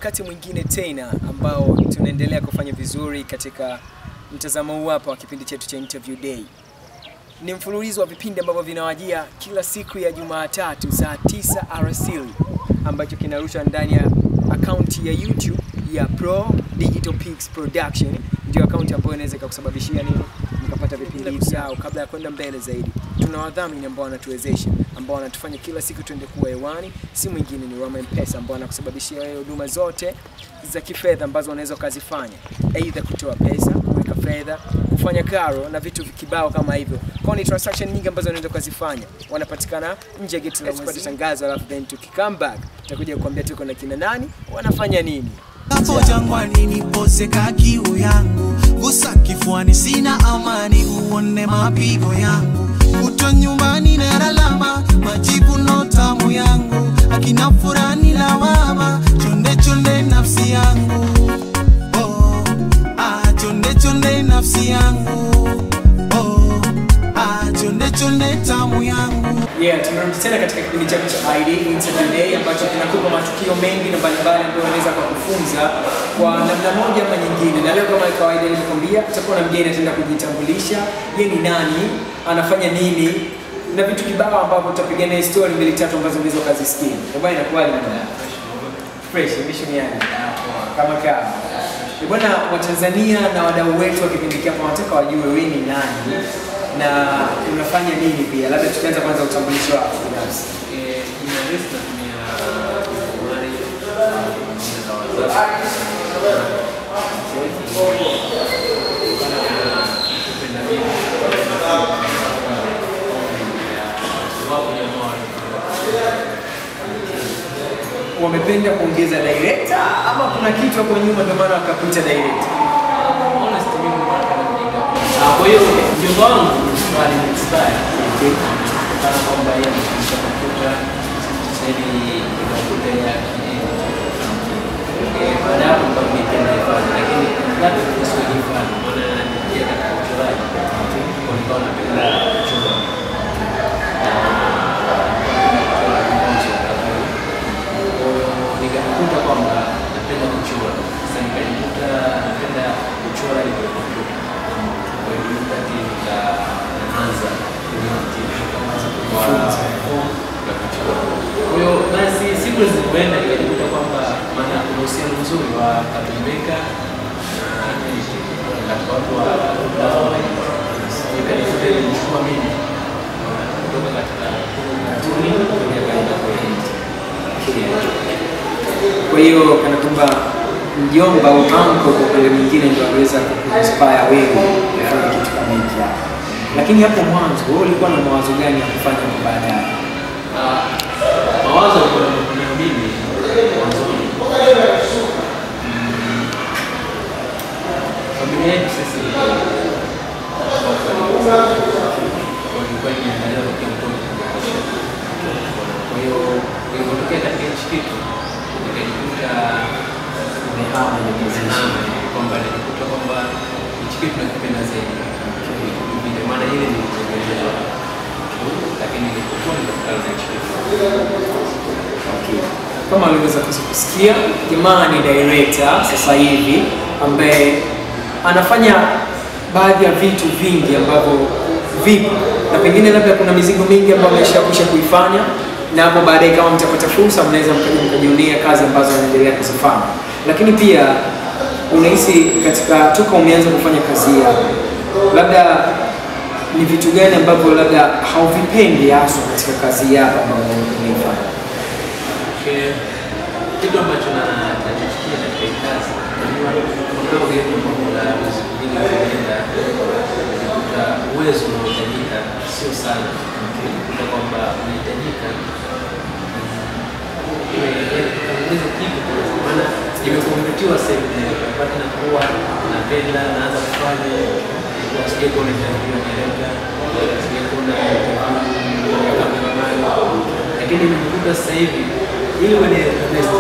wakati mwingine tena ambao tunaendelea kufanya vizuri katika mtazamo huu hapa wa kipindi chetu cha Interview Day. Ni mfululizo wa vipindi ambavyo vinawajia kila siku ya Jumatatu saa 9 alasiri ambacho kinarushwa ndani ya akaunti ya YouTube ya Pro Digital Pix Production. Ndio akaunti ambayo inaweza ikakusababishia nini mkapata vipindi vyao kabla ya kwenda mbele zaidi. Tuna wadhamini ambao wanatuwezesha ambao wanatufanya kila siku tuende kuwa hewani, si mwingine ni Roma M-Pesa ambao wanakusababishia wewe huduma zote za kifedha ambazo unaweza ukazifanya, aidha kutoa pesa, kuweka fedha, kufanya karo na vitu kibao kama hivyo. Kwa ni transaction nyingi ambazo unaweza ukazifanya. Wanapatikana nje ya geti la mwezi tangazo, alafu then tukikam back tutakuja kukuambia tuko na kina nani, wanafanya nini. Hapo jangwani niposeka kiu yangu, gusa kifuani, sina amani, uone mapigo yangu, kutwa nyumbani na lalama, majibu no tamu yangu, akina furani lawama, chonde chonde nafsi yangu, oh, ah, chonde chonde nafsi yangu, oh, ah, chonde chonde tamu yangu. Yeah, tumerudi tena katika kipindi chetu cha ID Interview Day ambacho kinakupa matukio mengi na mbalimbali ambayo unaweza kukufunza kwa namna moja ama nyingine. Na leo kama kawaida nilivyokuambia, tutakuwa na mgeni ataenda kujitambulisha, yeye ni nani, anafanya nini na vitu kibao ambavyo tutapiga naye story mbili tatu ambazo unaweza ukazisikia. Bwana inakuwaje bwana? Fresh, mission yani. Kama kama. Eh, Bwana Watanzania na wadau wetu wa kipindi hiki hapa wanataka wajue wewe ni nani na unafanya nini pia. Labda tukianza kwanza utambulisho wako binafsi. Eh, jina refu natumia Omari, jina la wazazi. Kupenda mimi. Wapo jamaa walikuwa Wamependa kuongeza director ama kuna kitu hapo nyuma ndio maana wakakuita director? honest mimi nilikuwa napenda kujenga. Ah, Kwa hiyo mjomba wangu bali ni inspire. Kutokana kwamba yeye anafundisha kompyuta sasa hivi kompyuta ya Eh, baada ya hapo ndo nipenda hifadhi lakini labda kwa Kiswahili hifadhi maana yeye katika uchoraji kwa nikawa napenda kuchora. Kwa hiyo nikajikuta kwamba napenda kuchora. Sasa nikajikuta napenda kuchora ile kompyuta. Kwa hiyo wakati nikaanza kujifunza ya kuchora. Kwa hiyo basi siku zilipoenda nikajikuta kwamba maana kuna uhusiano mzuri wa Katumeka na katika watu wa nikajikuta nilichukua mimi kutoka katika katuni kuja katika kwenye Kwa hiyo kana kwamba mjomba au uncle kwa upande mwingine ndio aliweza kukuinspire wewe kufanya kitu kama hiki hapa. Lakini hapo mwanzo wewe ulikuwa na mawazo gani ya kufanya kwa baadaye? Ah, mawazo yalikuwa yanakuja mimi mwanzoni. Mm, Familia yetu sisi walikuwa imeangalia kwa mtoto kwa hiyo ilipotokea katika hichi kitu nikajikuta Umehama ile position. nimehama kwamba najikuta kwamba hichi kitu nakipenda zaidi vile maana ile nilitegemea lakini nilipokuwa nikakutana na hichi kitu Okay. Kama aliweza kusikia, jamaa ni director sasa hivi ambaye anafanya baadhi ya vitu vingi ambavyo vipo na pengine labda kuna mizigo mingi ambayo ameshakwisha kuifanya, na hapo baadaye kama mtapata fursa, mnaweza mkaja mkajionea kazi ambazo anaendelea kuzifanya. Lakini pia unahisi katika toka umeanza kufanya kazi yako, labda ni vitu gani ambavyo labda hauvipendi haswa katika kazi yako ambayo unaifanya? Okay. kitu ambacho na- nachochukia katika hii kazi unajua kunao gemu mambo la muziki nyingi kuenda unakuta uwezo unaohitajika sio sana unakuta kwamba unahitajika uweze kitu kwanza. maana imekompetiwa sehemu napata nakuwa napenda naanza kufanya ilikuwa sijai kuona interview ya director sijai kuona interview ya cameraman lakini nimekuta sasa hivi ili uwe director best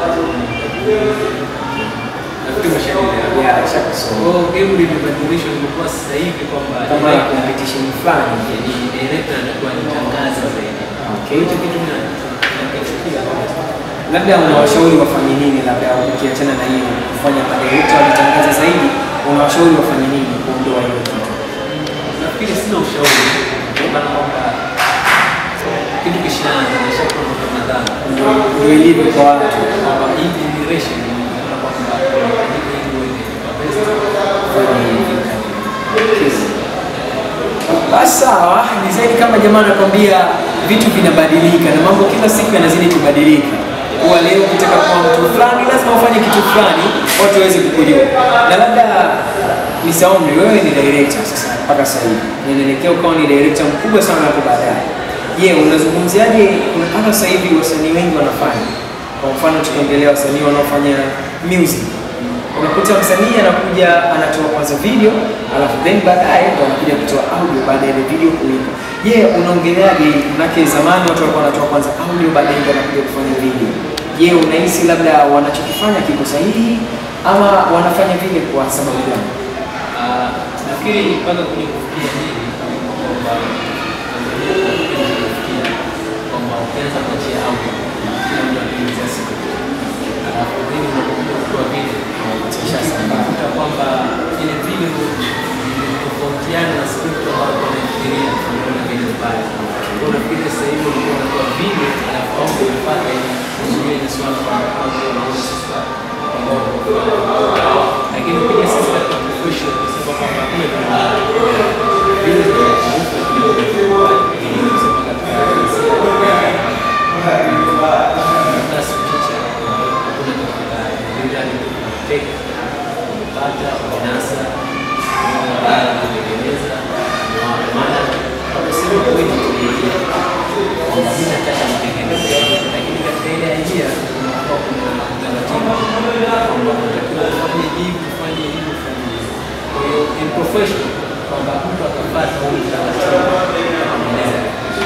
nafikiri umeshaelewa Yeah, nishakusoma. kwa hiyo game limebadilishwa limekuwa sasa hivi kwamba kama ya director- competition fulani yani director anakuwa anatangaza zaidi Okay. hicho kitu mimi nakichukia labda unawashauri wafanye nini, labda ukiachana na hiyo kufanya madirekta wajitangaza zaidi, unawashauri wafanye nini kuondoa hiyo kitu? nafikiri sina ushauri kutokana kwamba kitu kishaanza nishakuwa na madhara Ndio ndio ilivyo kwa watu. kwamba hii generation inaona kwamba inabidi iwe the best Fanya hivi. Kesi. Basi sawa, ni zaidi kama jamaa anakwambia vitu vinabadilika na mambo kila siku yanazidi kubadilika. Kuwa leo ukitaka kuwa mtu fulani lazima ufanye kitu fulani watu waweze kukujua. Na labda Mr. Omri, wewe ni director sasa mpaka sasa hivi. Ninaelekea ukawa ni director mkubwa sana hapo baadaye. Je, unazungumziaje mpaka sasa hivi wasanii wengi wanafanya? Kwa mfano tukiongelea wasanii wanaofanya music unakuta msanii anakuja anatoa kwanza video alafu then baadaye ndo anakuja kutoa audio baada ya ile video kuipa. Je, unaongeleaje? Manake zamani watu walikuwa wanatoa kwanza audio baadaye ndo anakuja kufanya video. Je, unahisi labda wanachokifanya kiko sahihi ama wanafanya vile kwa sababu gani? Ah, nafikiri mpaka kuja kufikia hili kwamba Tanzania tunakuja kufikia kwamba ukianza kuachia audio kila mtu anaingiza siku alafu then unapokuja kutoa video unakuta kwamba ile video tofautiana na script ambayo wanafikiria ambayo na vile mbaya. Kwa nafikiri sasa hivi ulikuwa unatoa video alafu audio unapata ili kuzuia ile swala kwamba audio unaona sasa ambao lakini pia sisi katika profession tunasema kwamba vile vile vile vile lakini katika ile idea kunakuwa kuna utaratibu kwamba unatakiwa ufanye hivi ufanye hivi ufanye hivi. Kwa hiyo in profession kwamba mtu akafuata huu utaratibu akamaliza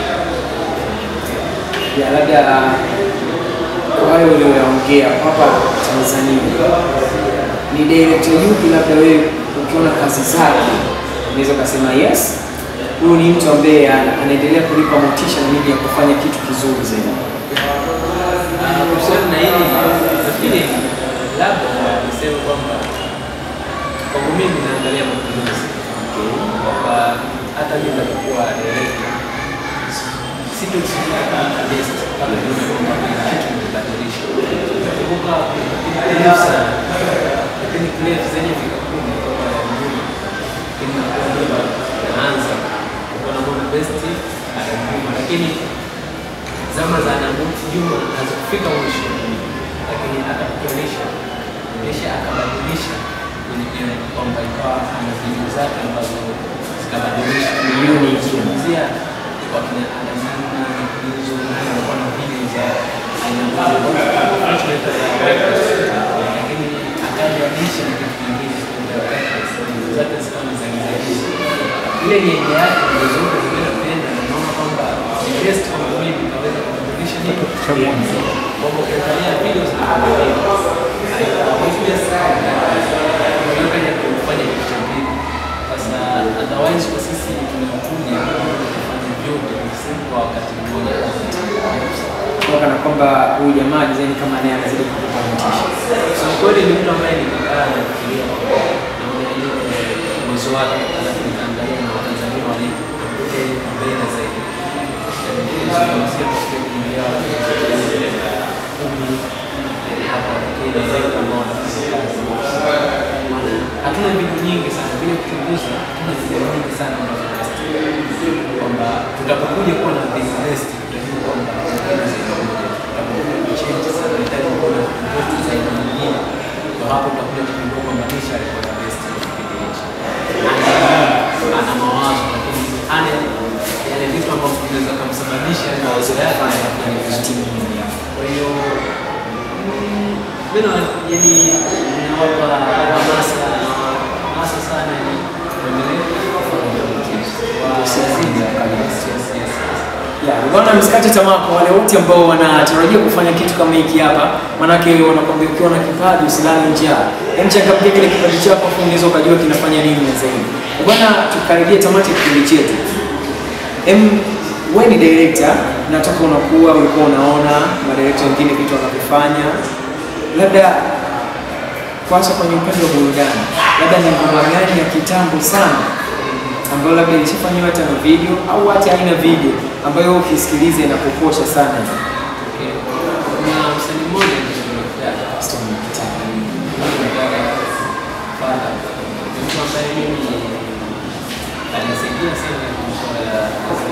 Ya labda kwa hayo ulioyaongea hapa Tanzania, ni director yupi labda wewe ukiona kazi zake unaweza ukasema yes, huyu ni mtu ambaye ana- anaendelea kulipa motisha na mimi ya kufanya kitu kizuri zaidi. Ah, kuhusiana na hili nafikiri labda niseme kwamba kwangu mimi naangalia mapinduzi kwamba hata mimi nitakuwa director sitosimama kama guest kama nione kwamba kuna kitu nimebadilisha. Nakumbuka nilipo sana lakini clip zenye vikakumi kutoka nyuma lakini nakuwa nyuma naanza kuwa namuona best ananyuma lakini zama za Namuti Juma hazikufika mwisho, lakini akakuonyesha onyesha akabadilisha kwenye game kwamba ikawa ana video zake ambazo zikabadilisha Milioni ikiwa. kuanzia kwa kina Adamuna hizo nayo walikuwa na video za aina mbalimbali tunaita za breakfast, lakini akabadilisha na kitu kingine kwa breakfast, video zake zikawa ni za giza ile ni idea yake ndio zote zimependa na naona kwamba ni best kwa mimi kaweza kubadilisha nini kwamba ukiangalia video zinabadilika haikuja sana kwa hiyo kaja kufanya kitu cha pili sasa otherwise kwa sisi tunakuja kufanya vyote sisi kwa wakati mmoja Kwa kana kwamba huyu jamaa design kama naye anazidi kukupa motisha. Kusema kweli ni mtu ambaye nimekaa nafikiria naona ile uwezo wake, alafu nikaangalia na Watanzania walivyo mbele zaidi. Nilizungumzia katika kuingia kumi hapa Kenya zaidi ambao wanafanya kazi. Maana hatuna video nyingi sana, bila kuchunguza hatuna video nyingi sana ambazo tunazitoa. kwamba tutapokuja kuwa na the best tutajua kwamba Kenya zaidi moja tutapokuja kuchange sana nahitaji kuwa na best zaidi nyingine kwa hapo tutakuja kugundua kwamba Nisha alikuwa the best kwa kipindi hichi ana ana mawazo lakini ana yale vitu ambavyo vinaweza kumsababisha yale mawazo yake yanafanya vizuri kwa hiyo mm, mimi na yani ninawapa hamasa hamasa sana ni kuendelea kufanya Ya, bwana msikate tamaa kwa wale wote ambao wanatarajia kufanya kitu kama hiki hapa, manake wanakwambia ukiwa na kipaji usilale njaa. Yaani changamkia kile kipaji chako afu unaweza ukajua kinafanya nini na zaidi. Bwana, tukaribia tamati ya kipindi chetu. Em, wewe ni director na toka unakuwa ulikuwa unaona madirekta wengine vitu wanavyofanya, labda kwanza kwenye upande wa burudani, labda ni ngoma gani ya kitambo sana ambayo labda ilishafanyiwa hata na video au hata haina video ambayo ukisikiliza inakukosha sana? Kuna msanii mmoja niliyemtaja Stormy Kitana. Fala. Ni mtu ambaye mimi alinisaidia sana kwenye masuala ya kazi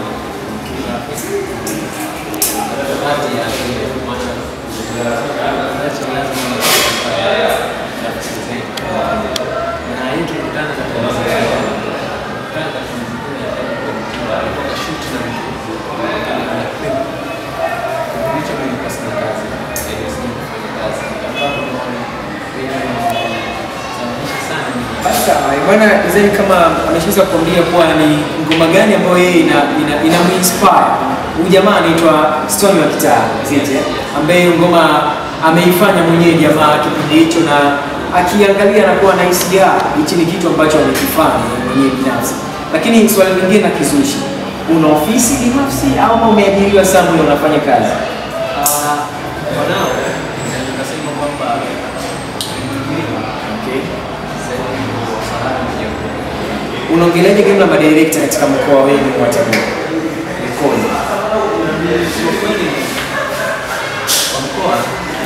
baadhi ya vile maana ambacho lazima nafsi zaidi. Na hii tulikutana katika mazingira ya- tulikutana katika mazingira ya alikuwa kashoot na mtu ana clip kipindi hicho mimi nilikuwa sina kazi, nilikuwa sina kufanya kazi, nikakaa naona vitu vinasababisha sana mimi Basi sawa, bwana Zeni kama ameshaweza kuambia kuwa ni ngoma gani ambayo yeye ina, ina, ina inspire. Huyu jamaa anaitwa Stone wa Kitaa Zite, ambaye hiyo ngoma ameifanya mwenyewe jamaa kipindi hicho, na akiangalia anakuwa anahisi ya hichi ni kitu ambacho amekifanya yeye mwenyewe binafsi. Lakini swali lingine na kizushi, una ofisi binafsi au umeajiriwa somewhere unafanya kazi? Ah, kwa nao naweza nikasema kwamba nimeajiriwa Okay. sasa hivi niko salama kidogo. Unaongeleaje game la madirekta katika mkoa wenu wa Tabora? Ikoje? Kwa kweli kwa mkoa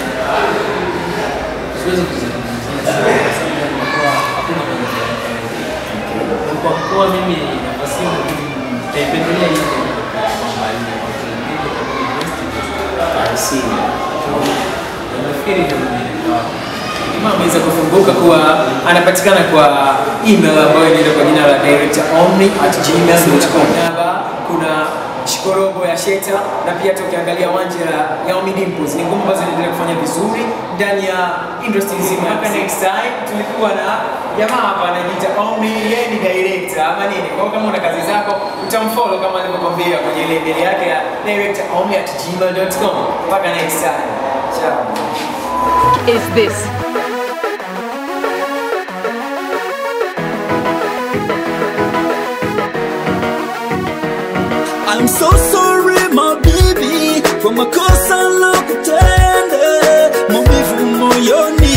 siwezi kuzungumzia sana kwa sababu mkoa hakuna mmoja kwa mkoa mimi nafasi yangu mimi nitaipendelea hiyo kwamba ile kwa kile kwa I see. nafikiri ndio ndio Jamaa ameweza kufunguka kuwa anapatikana kwa email ambayo inaenda kwa jina la directoromni@gmail.com. Kuna shikorobo ya Sheta na pia hata ukiangalia wanje la Yaomi Dimples ni ngoma ambazo zinaendelea kufanya vizuri ndani ya industry nzima. Mpaka next time tulikuwa na jamaa hapa anajiita Omni, yeye ni director ama nini. Kwa hiyo kama una kazi zako utamfollow kama alivyokwambia kwenye ile email yake ya directoromni@gmail.com. Mpaka next time. Ciao. is this? I'm so sorry my baby kwa makosa lokutenda maumivu moyoni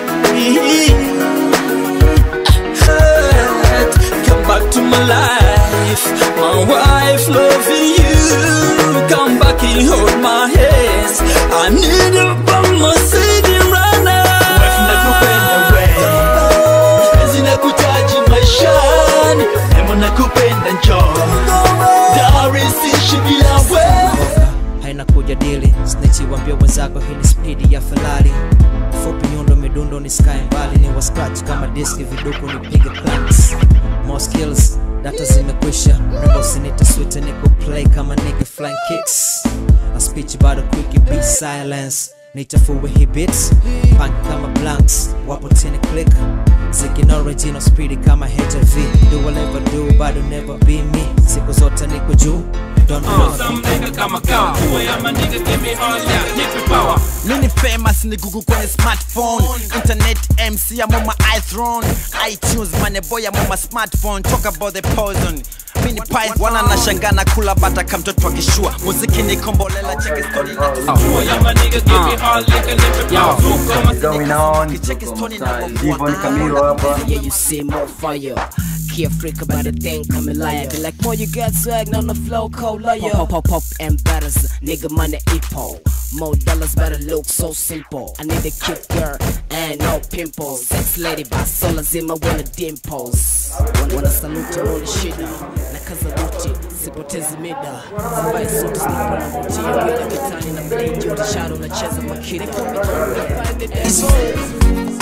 Hurt, Come back to my life My wife loving you Come back and hold my hands I need you by my side right now Wife nakupenda wewe Penzi nakutaji maishani Nemo nakupenda njoo Dar isishi bila wewe haina kujadili snitchi wambia wenzako hii ni spidi ya ferari fupi nyundo midundo ni sky mbali ni wa scratch kama diski viduku nipige clans more skills data zimekwisha rembo sinita swite niko play kama nigga flying kicks a speech bado quick beat silence nichafue hii beats punk kama blanks wapo tini click Zikin original speedy kama HIV Do whatever do bado never be me Siku zote niko juu Don't know Mini famous ni Google kwenye smartphone Internet MC I'm on my iThrone iTunes mane boy I'm on my smartphone Talk about the poison Mini pipe wana nashangana kula bata kamtoto akishua Muziki ni kombolela cheki story na going on? Cheki story na Devon Camilo hapa. Yeah, you see more fire. Key freak about the thing coming live. Be like, more you got swag on the flow, cold liar. Pop, pop, pop, and batters. Nigga, money, epo. More dollars, better look so simple. I need a cute girl and no pimples. Sex lady, by sola zima, wanna dimples. Wanna, wanna salute all the shit. Na kaza Gucci, sipotezi mida. Zibai suit, sniper na vutia. Bila kitani na blade, yote shadow, nacheza makini. Find it,